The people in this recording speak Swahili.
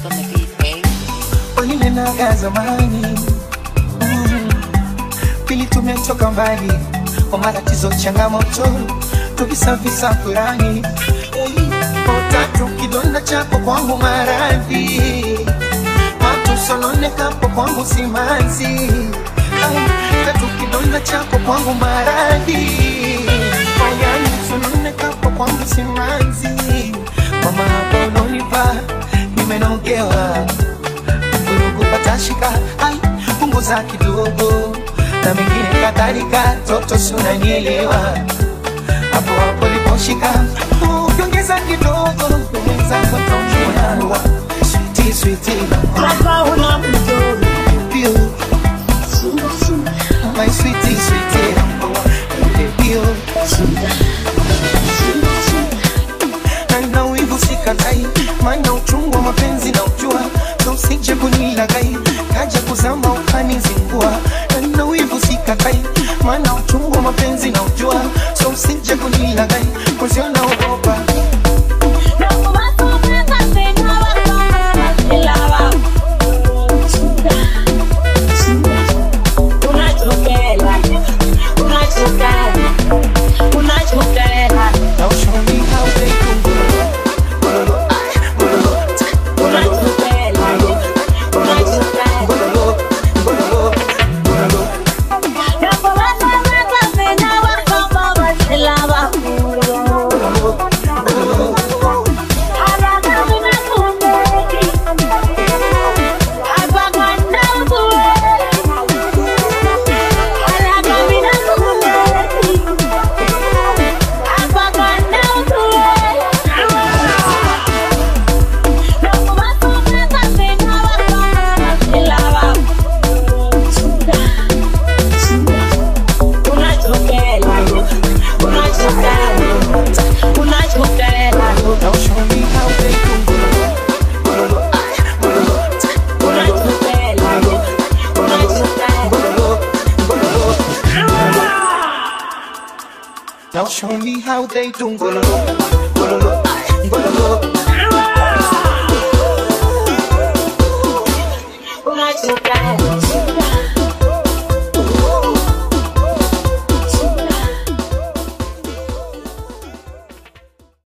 on the beat, babe. ulinenaga zamani mm. pili tumetoka mbali kwa matatizo changamoto tukisafisa furani utatu kidonda chako kwangu maradhi matusononekapo kwangu simanzi Ai, tatu kidonda chako kwangu maradhi ayani sononekapo kwangu simanzi mama hapo unonipa nimenogewa vurugu patashika ai punguza kidogo na mengine kadhalika toto sunanielewa hapo hapo liposhika ukiongeza kidogo mwenzako taujua switi switi Hapa una mtoto pio my sweetie sweetie pio na wivu sikatai maana uchungu wa mapenzi na ujua so usije kunilagai kaja kuzama ukanizingua na wivu sikatai maana uchungu wa mapenzi na ujua so usije kunilagai kuziona ogopa now show me how they do Gololo, ay, gololo, gololo, gololo, gololo, gololo, now show me how they do Gololo, ay, gololo, gololo, gololo, gololo. Now show me how they do gololo.